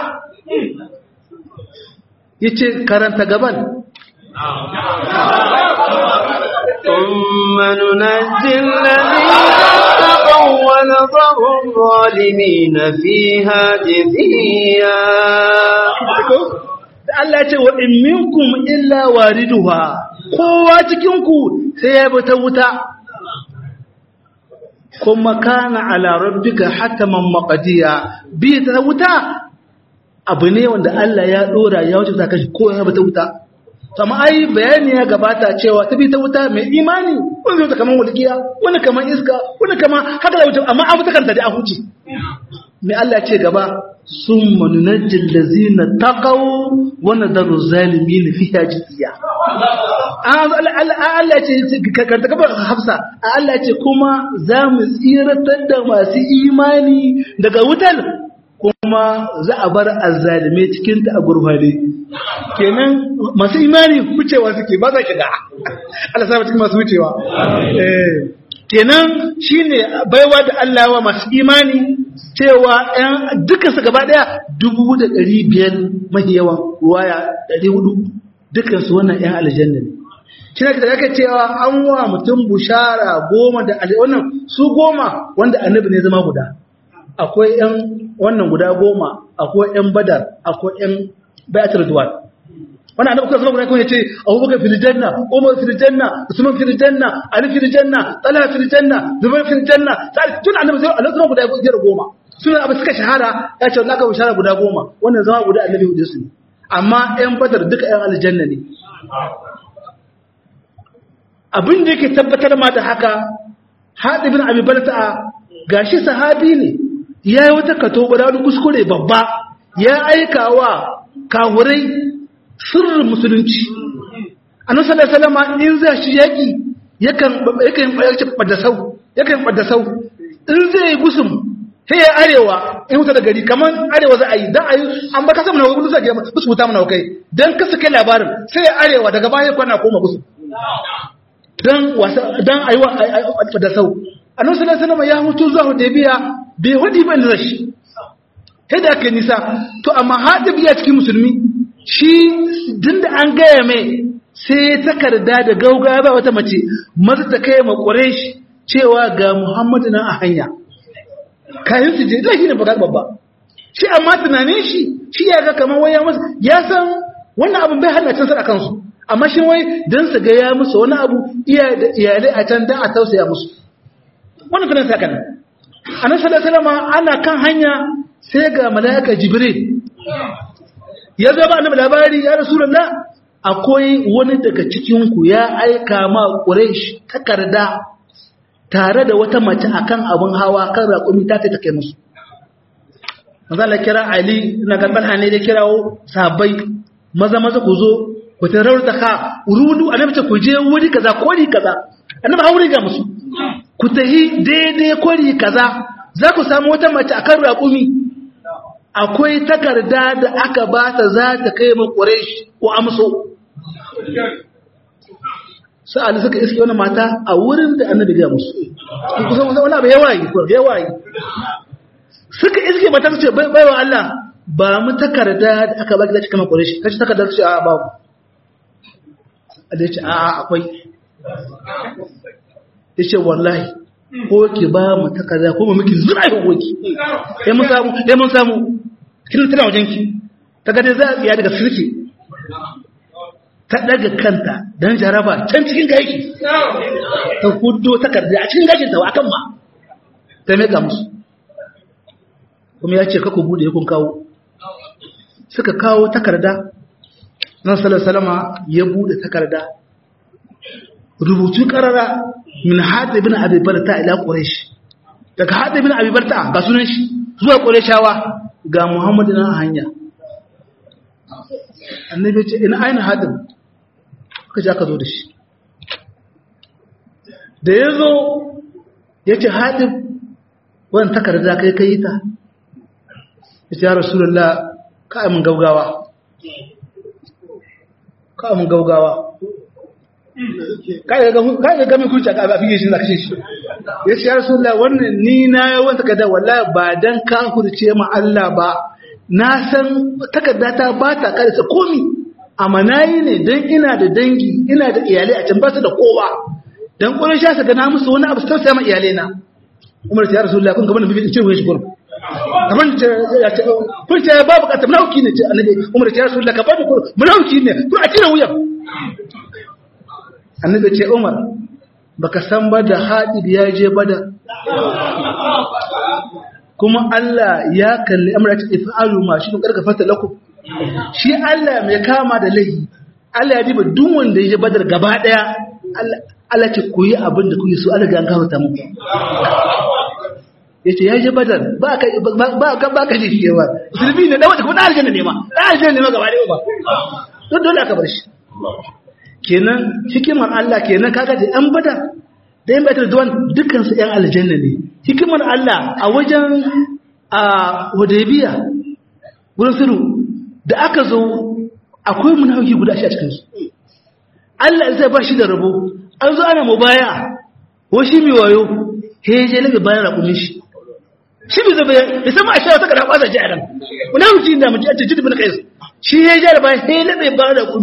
yace karanta gaban ثم ننجي الذين اتقوا ونذر الظالمين فيها جثيا da Allah ce wa in minkum illa wariduha kowa cikin ku sai ya bi ta wuta kuma kana ala rabbika hataman maqdiya bi ta wuta abu ne wanda Allah ya dora ya wuce zaka ko ya bata wuta to amma ai bayani ya gabata cewa ta bi ta wuta mai imani wani zai kaman walkiya wani kaman iska wani kaman haka da wuta amma an fita kanta da an huce mai Allah ce gaba summa nunajjil ladzina taqaw wa nadaru zalimin fiha jithiya Allah ce karta kafa hafsa Allah ce kuma za mu tsiratar da masu imani daga wutar kuma za a bar azzalime cikinta a gurfane kenan masu imani wucewa suke ba za shiga Allah sa cikin masu wucewa kenan shine baiwa da Allah wa masu imani cewa ɗan dukansu gaba ɗaya dubu da ɗari biyar mahi yawan ruwaya ɗari hudu dukansu wannan ‘yan aljanna ne shi ne da yake cewa an wa mutum bushara goma da wannan su goma wanda annabi ne zama guda akwai yan wannan guda goma akwai yan badar akwai yan bayatul duwan wannan annabi kuma zama guda kuma yace abubakar fil janna umar fil janna usman fil janna ali fil janna talha fil janna zubair fil janna sai tun annabi zai Allah zama guda biyar goma suna abu suka shahara ya ce Allah ka bushara guda goma wannan zama guda annabi hudu su amma yan badar duka yan aljanna ne abin da yake tabbatar ma da haka haɗibin abubalta gashi sahabi ne ya yi wata kato wani kuskure babba ya aika wa kahurai sirrin musulunci a nan salama in za shi yaƙi yakan ɓadasau yakan ɓadasau in zai yi gusum sai ya arewa in wuta da gari kamar arewa za a yi don a yi an baka samun hau gudu zage musu wuta mana kai don kasa kai labarin sai ya arewa daga baya kwana koma gusum don wasa don ayi da sau annabi sallallahu alaihi wasallam ya hutu zuwa hudaybiya bai hudi ban rashi sai da kai nisa to amma hadib ya cikin musulmi shi dinda an gaya mai sai takarda da gauga ba wata mace maza ta kai ma quraish cewa ga muhammadu nan a hanya kayan su je da shi ne baka babba shi amma tunanin shi shi ya ga kamar waya masa ya san wannan abin bai hana cin sa akan su amma shi wai don su ga ya musu wani abu iyalai a can don a tausaya musu wani tunan sa kan anan salama ana kan hanya sai ga mala'ika jibril ya zaba annabi labari ya rasulullah akwai wani daga cikin ku ya aika ma quraish takarda tare da wata mace akan abun hawa kan raƙumi ta ta kai musu manzo Allah kira Ali na ga Talha ne da kirawo sahabbai maza maza ku zo ku tarar da ka rudu annabi ce ku je wuri kaza kori kaza annabi hauri ga musu ku tahi daidai kori kaza za ku samu wata mace akan raƙumi akwai takarda da aka ba ta za ta kai mu quraish ko amso sa'ali suka iske wani mata a wurin da annabi ga musu kusan wani abu yawayi yawayi suka iske mata su ce baiwa Allah ba mu takarda da aka ba ki da cikin quraish kace takarda su ce a babu da ya ce a akwai ya ce wallahi ko ki ba mu takarda ko mu miki zura yi hoki ya mun samu ya mun samu kin tana wajen ki ta ga dai za a tsiya daga sirki ta daga kanta dan jaraba can cikin gaiki ta hudo takarda a cikin gashin ta akan ma ta meka musu kuma ya ce ka ku bude kun kawo suka kawo takarda nan salama ya bude takarda rubutu karara min hada ibn abi barta ila quraish daga hada ibn abi barta ga sunan shi zuwa qurayshawa ga muhammadu na hanya annabi ce ina aina hadin aka ji aka zo da shi da ya zo ya ce hadin wani takarda kai kai ta ya ce ya rasulullah ka mun gaugawa kawai mun gaugawa kai ga gami kurci a fiye shi na kashe shi ya ce ya rasulullah wannan ni na yawan takarda wallahi ba dan ka hurce ma Allah ba na san takarda ta ba ta karisa komi amma nayi ne dan ina da dangi ina da iyalai a can ba su da kowa dan kullun sha sa ga na musu wani abu su tausaya ma iyalai na Umar ya rasulullah kun gaban bibi ce wani shi gurin kamar ya ce kun ce babu kata munauki ne ce annabi umar ya rasu da ka bada ko munauki ne ko a cire wuyan annabi ce umar baka san ba da hadid ya je bada kuma Allah ya kalli amra ta ifa'alu ma shi kun karka fata lakum shi Allah mai kama da laifi Allah ya diba duk wanda ya je badar gaba daya Allah ce ku yi abin da kuke so Allah ga gafarta muku ya ce ya je badar ba ka ba ka shi yawa zirbi ne dawa da kuma ɗan aljanna ne ma ɗan aljanna ne ma gaba ɗaya ba don dole aka bar shi kenan hikimar Allah kenan kaga da ɗan badar da yan badar duwan dukkan su ɗan aljanna ne hikimar Allah a wajen a hudaybiya wurin sulhu da aka zo akwai munafiki guda shi a cikin su Allah zai ba shi da rabo an zo ana mubaya ko shi mai wayo he je labe bayan rakumin shi shi bai zaba ya sama a shara ta kada kwasa ji a nan munafiki da mutum a cikin bin kais shi ya je da bayan he labe bayan rakumi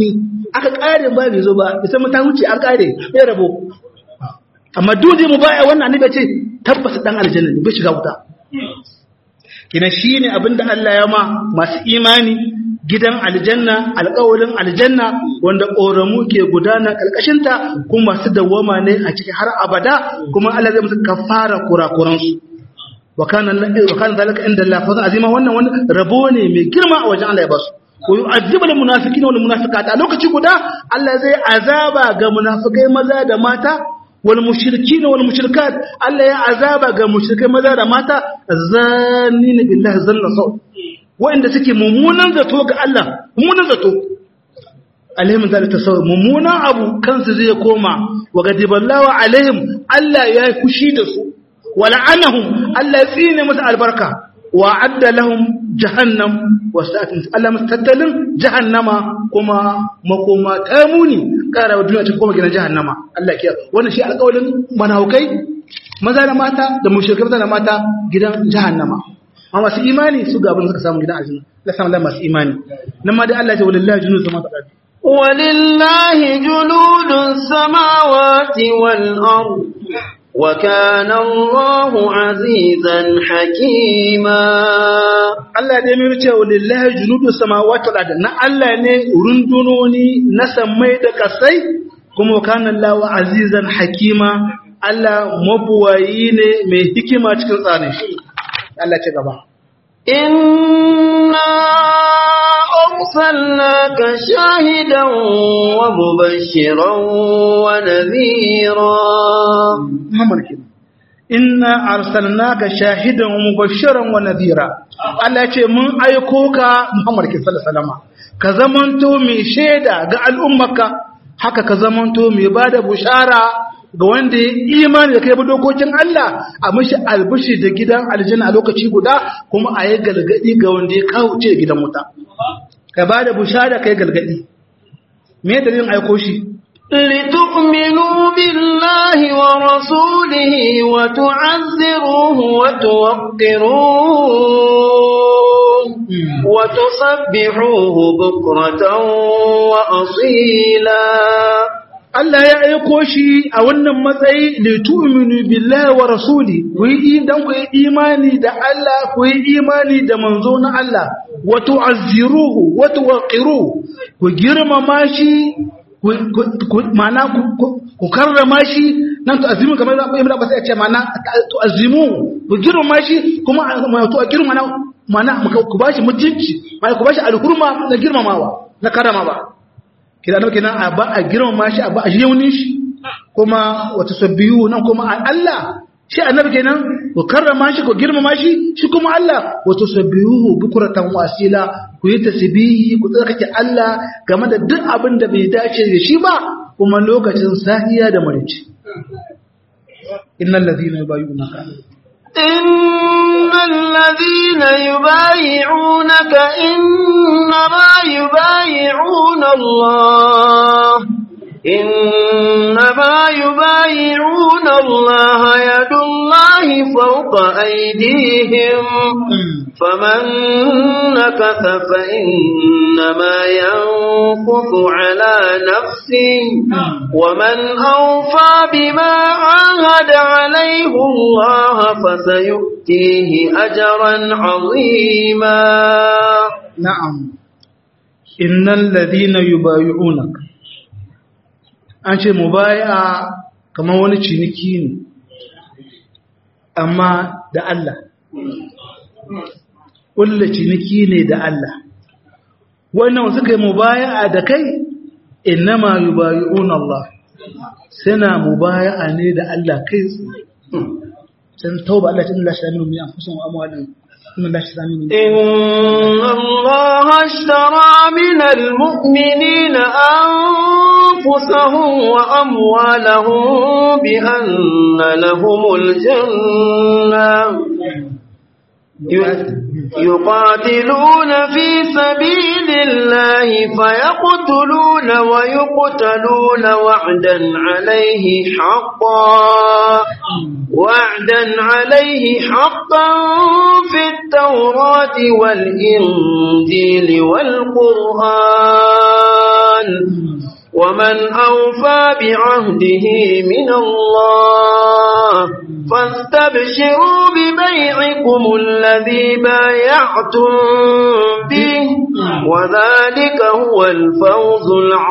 aka kare ba bai zo ba bisa ta wuce an kare bai rabo amma dole mu baya wannan annabi ce tabbata dan aljanna ne bai shiga wuta kina shine abinda Allah ya ma masu imani gidan aljanna alƙawalin aljanna wanda ƙoramu ke gudana ƙarƙashinta kuma masu dawwama ne a cikin har abada kuma Allah zai musu kafara kurakuransu wa kana zalika inda Allah fa azima wannan wani rabo ne mai girma a wajen Allah ya basu ko yu'adhibu lil munafiqina wal munafiqat a lokaci guda Allah zai azaba ga munafikai maza da mata wal mushrikin wal mushrikat Allah ya azaba ga mushrikai maza da mata zanina billahi zanna sau wa'inda suke mummunan zato ga Allah mummunan zato alaihim zalika sau mummunan abu kansu zai koma wa gadiballahu alaihim Allah ya yi fushi da su wa la'anahum Allah ya tsine musu albarka wa adda lahum jahannam wa sa'atin Allah mustattalin jahannama kuma makoma ta muni kara wa duniya ta koma gidan jahannama Allah ya wannan shi alƙawarin manaukai maza da mata da mushrikai maza da mata gidan jahannama amma masu imani su ga abin da suka samu gidan aljanna Allah samu da masu imani nan ma dai Allah ya ce walillahi junud samawati wal ardi ولله جنود السماوات والأرض وكان الله عزيزا حكيما Allah dai mai ce walillahi junudu samawati wal ardi na Allah ne rundunoni na sammai da kasai kuma kana Allahu azizan hakima Allah mabuwayi ne mai hikima cikin tsarin shi Allah ce gaba إنا أرسلناك شاهدا ومبشرا ونذيرا Muhammad kenan inna arsalnaka shahidan wa mubashiran wa nadhira Allah ya ce mun aiko ka Muhammad sallallahu alaihi wasallam ka zamanto mai shaida ga al'ummarka haka ka zamanto mai bada bushara ga wanda ya imani da kai bi dokokin Allah a mishi albishi da gidan aljanna a lokaci guda kuma a yi galgadi ga wanda ya kawo ce gidan wuta ka bada bushara kai galgadi me dalilin aiko shi لتؤمنوا بالله ورسوله وتعزروه وتوقروه وتسبحوه بكرة وأصيلا Allah ya aiko shi a wannan matsayi li tu'minu billahi wa rasuli ku yi dan ku yi imani da Allah ku yi imani da manzo na Allah wa tu'azziruhu wa tuwaqqiruhu ku girmama shi ku mana ku karrama shi nan tu'azzimu kamar da Ibn Abbas ya ce mana tu'azzimu ku girmama shi kuma to girmama mana ku bashi mutunci mana ku bashi alhurma na girmamawa na karamawa kida nan kenan a ba a girmama shi a ba a yaunin shi kuma wata sabbiyu nan kuma a Allah shi annabi kenan ku karrama shi ku girmama shi shi kuma Allah wato sabbihu bukuratan wasila ku yi tasbihi ku tsarkake Allah game da duk abin da bai dace da shi ba kuma lokacin sahiya da marici innal ladhina yubayyi'unaka إن الذين يبايعونك إنما يبايعون الله إنما يبايعون الله يد الله فوق أيديهم فمن نكث فإنما ينكث على نفسه ومن أوفى بما عاهد عليه الله فسيؤتيه أجرا عظيما نعم إن الذين يبايعونك an ce mubaya kamar wani ciniki ne amma da Allah ƙulla ciniki ne da Allah wannan suka yi mubaya da kai innama yubayi'un Allah suna mubaya ne da Allah kai sun tauba Allah tun lashe aminu mai amfusun amwalin إن الله اشترى من المؤمنين أنفسهم وأموالهم بأن لهم الجنة يقاتلون في سبيل الله فيقتلون ويقتلون وعدا عليه حقا وعدا عليه حقا في التوراة والإنجيل والقرآن ومن أوفى بعهده من الله فاستبشروا ببيعكم الذي بايعتم به وذلك هو الفوز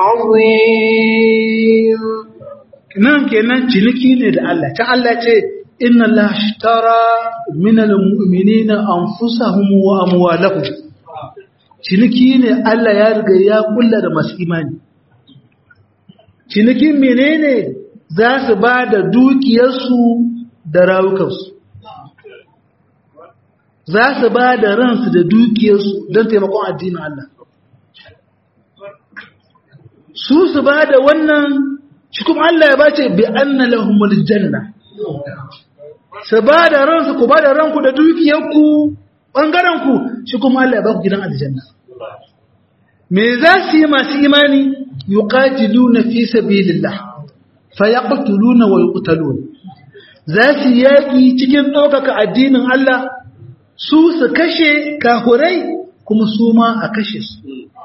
العظيم nan kenan ciniki ne da Allah ta Allah ce inna Allah ashtara min almu'minina anfusahum wa amwalahum ciniki ne Allah ya riga ya kulla da masu imani cinikin menene za su ba da dukiyarsu da rawukansu za su ba da ransu da dukiyarsu don taimakon addinin Allah su su ba da wannan shi kuma Allah ya bace bi anna lahumul janna su ba da ransu ku ba da ranku da dukiyarku ɓangarenku shi kuma Allah ya ba ku gidan aljanna me za su yi masu imani yuqatiluna fi sabilillah fayaqtuluna wa yuqtalun za su yaki cikin ɗaukaka addinin Allah su su kashe kahurai kuma su ma a kashe su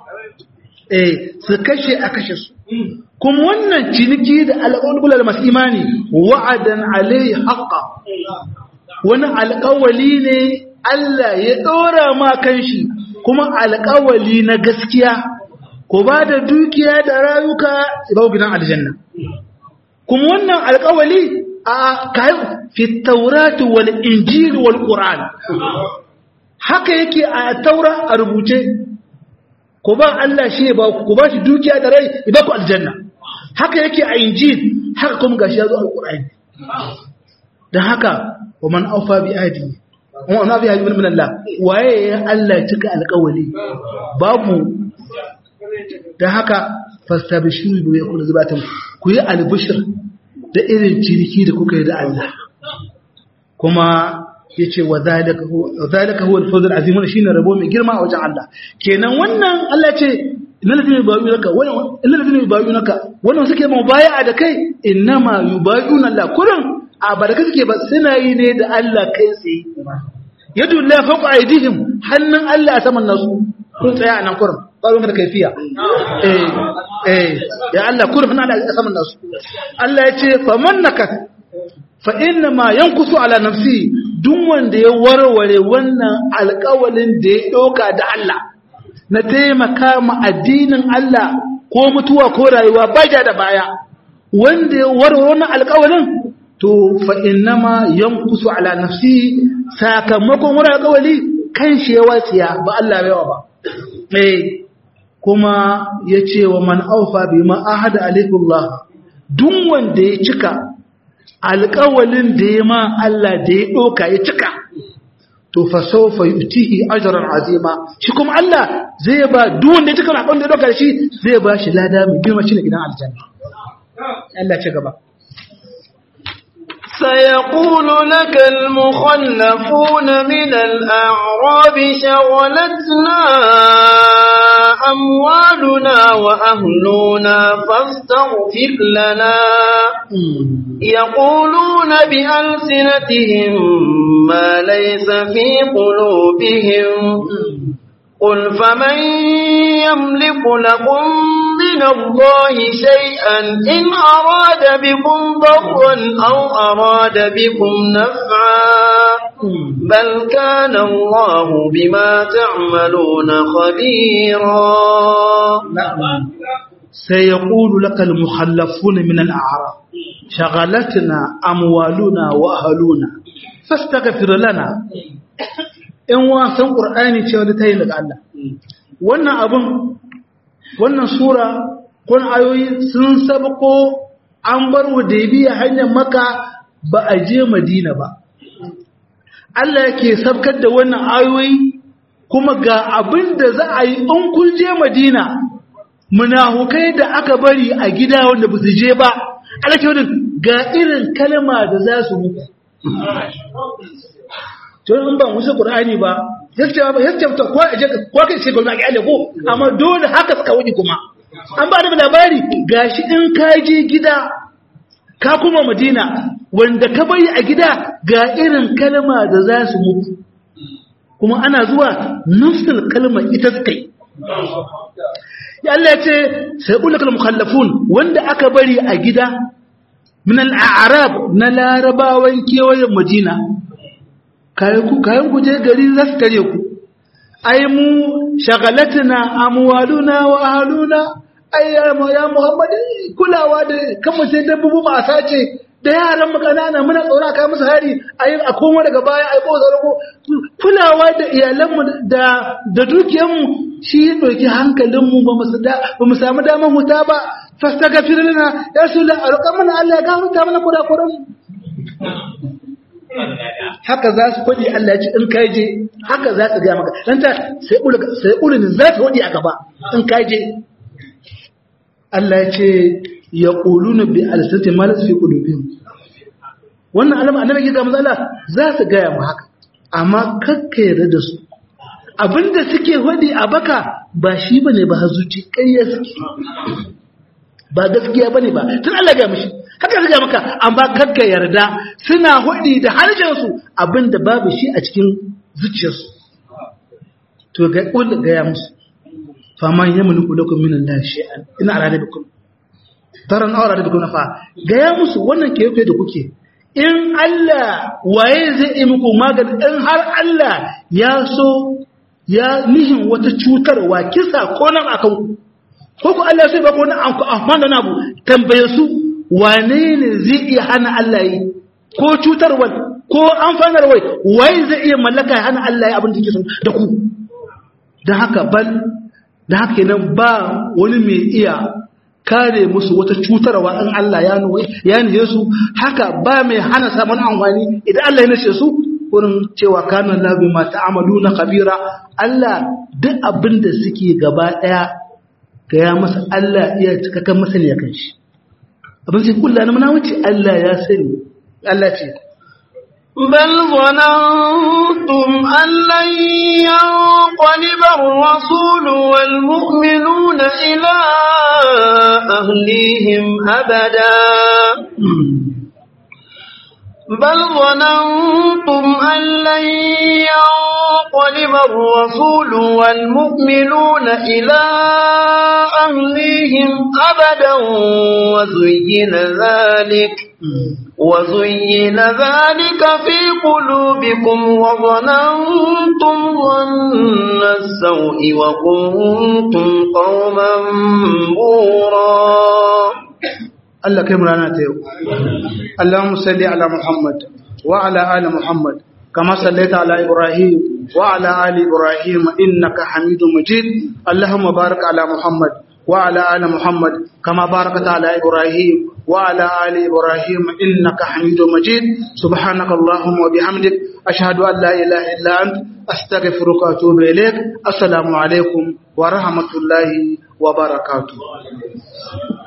eh su kashe a kashe su kuma wannan ciniki da alƙawar masu imani wa'adan alai haqqa wani alƙawali ne Allah ya ɗora ma kanshi kuma alƙawali na gaskiya ko ba da dukiya da rayuka ba gidan aljanna kuma wannan alƙawali a kayan fi taurati wal injil wal qur'an haka yake a taura a rubuce ko ba Allah shi ba ku ba shi dukiya da rai ya ba ku aljanna haka yake a injil haka kuma gashi ya zo alqur'ani dan haka wa man awfa bi ahdi wa man awfa bi ahdi min Allah waye ya Allah cika alƙawali babu dan haka fastabishiru bi yakun zubatan ku yi albishir da irin ciniki da kuka yi da Allah kuma yace wa zalika huwa zalika huwa al-fawz al-azim wannan shine rabo mai girma a wajen Allah kenan wannan Allah ce innal ladina yubayyi'unaka wannan innal ladina yubayyi'unaka wannan suke mubaya'a da kai innama yubayyi'una Allah kullun a baraka suke ba suna yi ne da Allah kai tsaye yadu la fawqa aydihim hannun Allah a saman nasu kun tsaya a nan kurin ba ruwan da kaifiya eh eh ya Allah kurin hannun Allah a saman nasu Allah ya ce faman nakas fa inna ma yankusu ala nafsi duk wanda ya warware wannan alƙawalin da ya ɗauka da Allah na taimaka ma addinin Allah ko mutuwa ko rayuwa ba da baya wanda ya warware wannan alƙawalin to fa inna ma yankusu ala nafsi sakamakon wani alƙawali kan shi ya wasiya ba Allah yawa ba eh kuma ya ce wa man aufa bima ahada alaikullah duk wanda ya cika alƙawalin da ya ma Allah da ya ɗoka ya cika to fa sawfa yutihi ajran azima shi kuma Allah zai ba duk wanda ya cika alƙawarin da ya ɗoka da shi zai ba shi lada mai girma shi ne gidan aljanna Allah ce gaba سيقول لك المخلفون من الأعراب شغلتنا أموالنا وأهلنا فاستغفر لنا يقولون بألسنتهم ما ليس في قلوبهم قل فمن يملك لكم من الله شيئا إن أراد بكم ضرا أو أراد بكم نفعا بل كان الله بما تعملون خبيرا سيقول لك المخلفون من الأعراب شغلتنا أموالنا وأهلنا فاستغفر لنا in wasan ƙur'ani ce wani ta yi daga Allah wannan abin wannan sura kun ayoyi sun sabko an bar biya hanyar maka ba a je madina ba Allah yake sabkar da wannan ayoyi kuma ga abin da za a yi in kun je madina munafukai da aka bari a gida wanda ba su je ba alaƙi ga irin kalma da za su muku to in ba musu qur'ani ba yace ba yace to ko aje ko kai ce gwamnati ga ale ko amma dole haka suka wuce kuma an ba da labari gashi in ka je gida ka kuma madina wanda ka bari a gida ga irin kalma da za su mutu kuma ana zuwa nufsul kalmar ita suka yi ya Allah ce sai ulakal mukhallafun wanda aka bari a gida min al-a'rab na larabawan kewayen madina kayan ku kayan ku je gari za su tare ku ai mu shagalatna amwaluna wa ahluna ai ya muhammad kulawa da kan mu sai dabbobi ma sace da yaran mu kanana muna tsora kai musu hari ai a koma daga baya ai ko zargo kulawa da iyalan mu da da dukiyar mu shi ya doki hankalin mu ba mu da ba mu samu daman huta ba fastaghfir lana ya rasulullah alƙa mana Allah ya gafarta mana kurakuran mu haka za su faɗi Allah ya ce in kai je haka za su ga maka dan ta sai ulul sai ulul za ta faɗi a gaba in kai je Allah ya ce ya ƙuluna bi alisati malas fi ƙulubin wannan alama annabi ya ga matsala za su gaya mu haka amma kakka yarda da su abinda suke hudi a baka ba shi bane ba hazuci ƙarya suke ba gaskiya bane ba tun Allah ga mishi haka suka maka amma kakka yarda suna hudi da harshen su abinda babu shi a cikin zuciyarsu to ga ƙul ga ya musu faman yamliku lakum min Allah shay'an ina arada bikum taran aura da bikum fa ga ya musu wannan ke yake da kuke in Allah waye zai yi muku magani in har Allah ya so ya nihin wata cutarwa kisa ko nan akan ku ko ku Allah sai ba ko nan an ku amfana na bu tambaye su wane ne zai iya hana Allah yi ko cutarwa ko amfanarwa waye zai iya mallaka ya hana Allah yi abin da yake so da ku dan haka bal da haka nan ba wani mai iya kare musu wata cutarwa in Allah ya nuwa ya nihe su haka ba mai hana samun amfani idan Allah ya nace su wurin cewa kanan labi ma ta'amalu na kabira Allah duk abin da suke gaba daya ga ya masa Allah iya cikakken masaniya kan shi abin sai kullu na muna wuce Allah ya sani Allah ce بل ظننتم أن لن ينقلب الرسول والمؤمنون إلى أهليهم أبدا بل ظننتم أن لن ينقلب الرسول والمؤمنون إلى أهليهم أبدا وزين ذلك وزين ذلك في قلوبكم وظننتم ظن السوء وكنتم قوما بورا Allah kai murana ta yau Allahumma salli ala Muhammad wa ala ali Muhammad kama sallaita ala Ibrahim wa ala ali Ibrahim innaka Hamidum Majid Allahumma barik ala Muhammad wa ala ali Muhammad kama barakta ala Ibrahim wa ala ali Ibrahim innaka Hamidum Majid subhanaka Allahumma wa bihamdik ashhadu an la ilaha illa ant astaghfiruka wa atubu ilaik assalamu alaikum wa rahmatullahi wa barakatuh